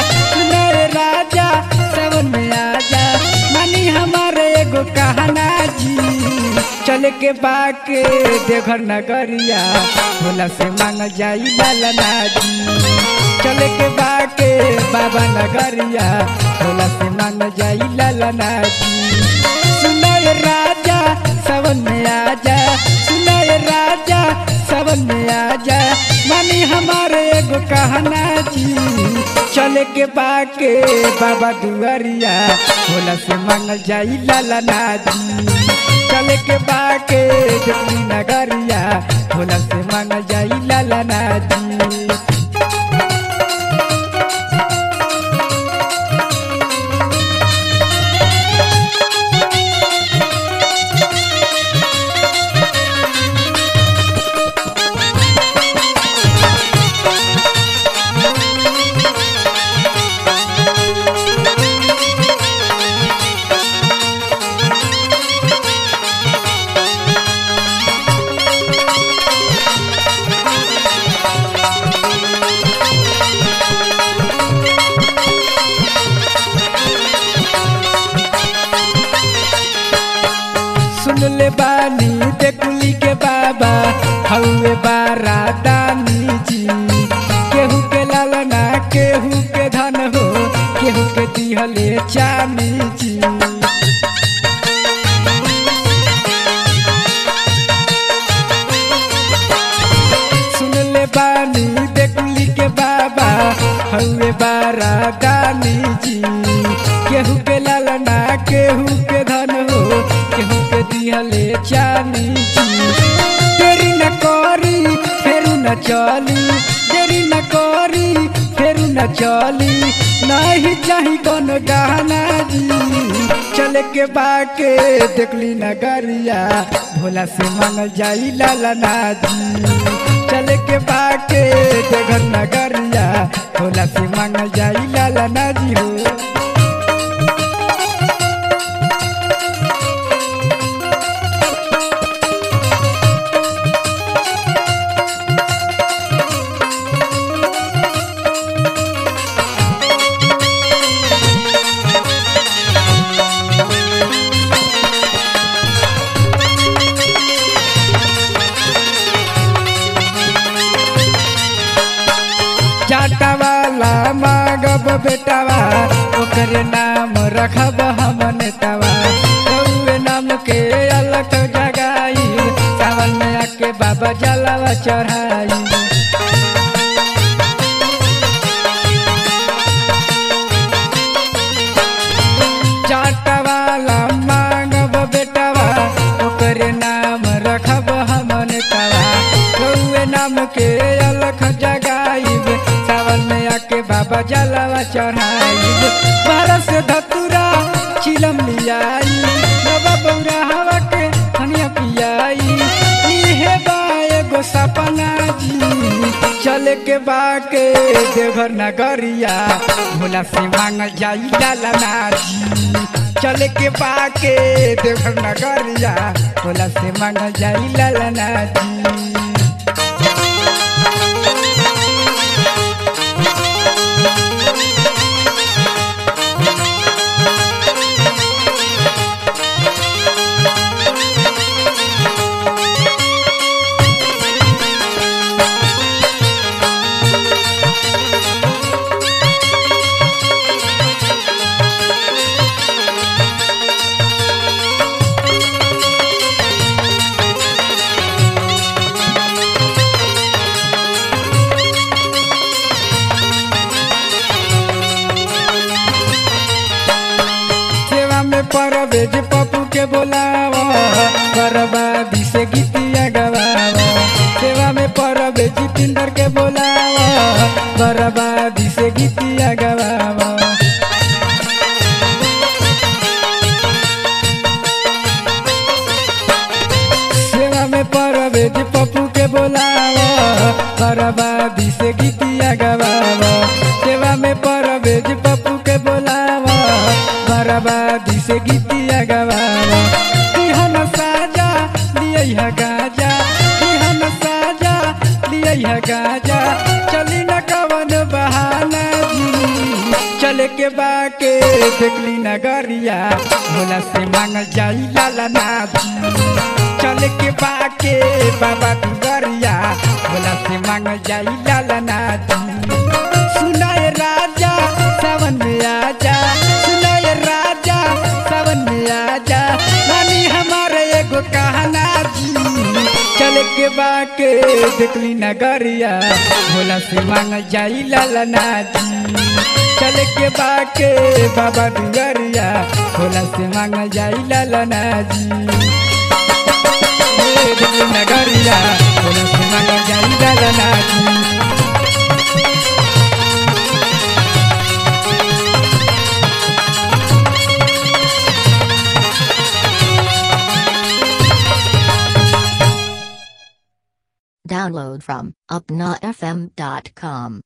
सुनर राजा सावन में आजा मानी हमारे एगो कहना जी चल के बाके देवघर नगरिया भोला से मांग जाई लालना जी चल के बाके बाबा नगरिया भोला से मांग जाई लालना जी सुनय राजा सावन में आजा सुनय राजा सावन में आजा मानी हमारे एगो कहना जी चले के बाके बाबा दुआरिया भोला से मांगल जाई लालना जी चले के बाके जमी नगरिया भोला से मांगल जाई लालना जी सुन ले बानी देखुली के बाबा हौवे बारा दानी जी केहू के लालना केहू के धन हो केहू के दिहले चानी जी सुन ले बानी देखुली के बाबा हौवे बारा दानी जी केहू के लालना केहू के धन हो केहू के दिहले चानी जी देरी न करी फेरू न चली देरी न करी फेरू न चली नहीं चाही कौन गहना जी चले के बाके देखली नगरिया भोला से मांगल जाई लालना जी चले के बाके देघर नगरिया भोला से मांगल जाई लालना जी हो जाटा वाला मांगब बेटावा ओकरे नाम रखब हम नेतावा रउए नाम के अलग जगाई सावन में आके बाबा जलावा चढ़ाई जाटा वाला मांगब बेटावा ओकरे नाम रखब हम नेतावा रउए नाम के अलख जगाइब सावन में आके बाबा जलावा चढ़ाइब बारह से धतुरा चिलम लियाई बाबा बौरा हवा के हनिया पियाई इहे बा एगो सपना जी चले के बाके देवघर नगरिया भोला से मांगल जाई लालना जी चले के बाके देवघर नगरिया भोला से मांगल जाई लालना जी सेवा में परवेज पप्पू के बोलावा बर्बादी से गीतिया गवावा सेवा में परवेज जितेंद्र के बोलावा बर्बादी से गीतिया गवावा सेवा में परवेज पप्पू के बोलावा बर्बादी से गीतिया गवावा सेवा में परवेज पप्पू के बोलावा बर्बादी से गीतिया गवावा बिहन साजा लिया गाजा बिहन साजा लिया गाजा चली न कवन बहाना जी बाके देखली नगरिया भोला से मांगल जाई लाला नाजी चल के बाके बाबा दुगरिया भोला से मांगल जाई लाला नाजी सुनाए राजा सावन में आजा सुनाए राजा सावन में आजा रानी हमारे एगो कहना जी चल के बाके देखली नगरिया भोला से मांग जाई लालना जी चल के बाके बाबा दुगरिया भोला से मांग जाई लालना जी ए, देखली नगरिया भोला से मांग जाई लालना जी Download from upnafm.com.